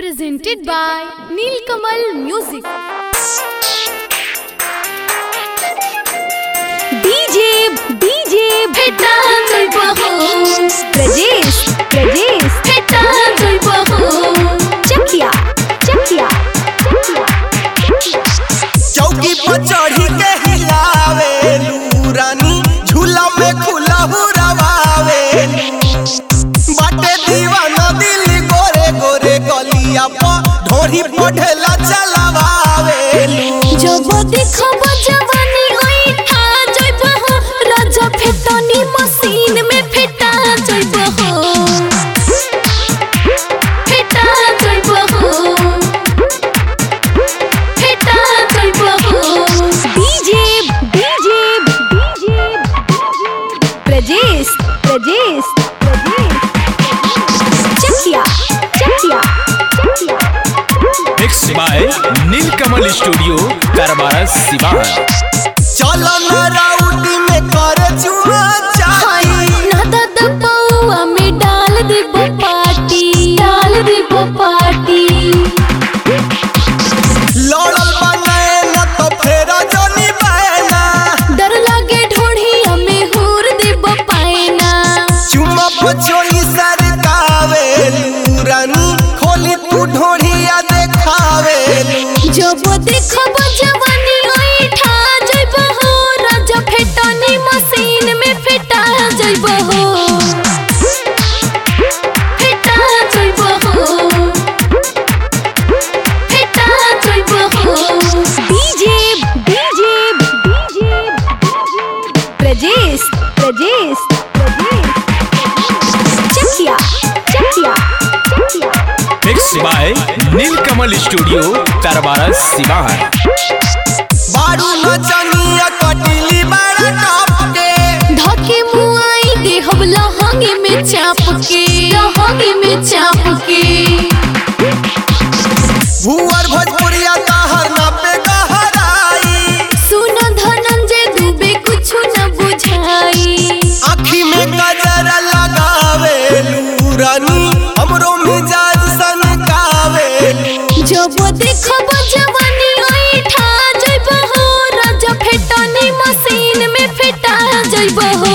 presented by Nilkamal Music. DJ DJ भेटा जइबहो प्रजेश प्रजेश भेटा जइबहो चकिया चकिया चौकी पर चढ़ी के हिलावे रानी झूला में खुला हुरवावे बाटे दीवाना दिल गोरे गोरे गलिया पर ढोरी पढ़ेला चलावावे जब देखब जवानी ओई ठा जइबहो राजा फेटनी मशीन में फेटा जइबहो फेटा जइबहो फेटा जइबहो DJ DJ DJ Prajesh Prajesh Prajesh Chakiya Chakiya Chakiya mix by Neelkamal studio करबारा सिवान चलो न राउटी में करे चुमा चाही ना दादा पौआ में डाल देबो पार्टी डाल देबो पार्टी लड़ल बनाए न तो फेरा जनी बहना डर लागे ढोढ़ी हमें हूर देबो पाएना चुमा पचोली सरकावे रानी खोली तू ढोरिया देखावे जब देखब जवानी ओई ठा जइबहो राजा फेटनी मशीन में फेटा जइबहो फेटा जइबहो फेटा जइबहो DJ DJ DJ Prajesh Prajesh Prajesh Chakiya Chakiya Chakiya mix by Neelkamal studio करबारा सिवान बारू नचनिया कटिली बड़ा टप के धके मुआई दे हम लहंगे में चाप के लहंगे में चाप के भुअर भोजपुरिया कहर ना पे गहराई सुन धनंजय दुबे कुछ न बुझाई आँखी में गजरा लगावे रानी हमरो मिजाज सनकावे जब देखब जवानी ओई ठा जइबहो राजा फेटनी मशीन में फेटा जइबहो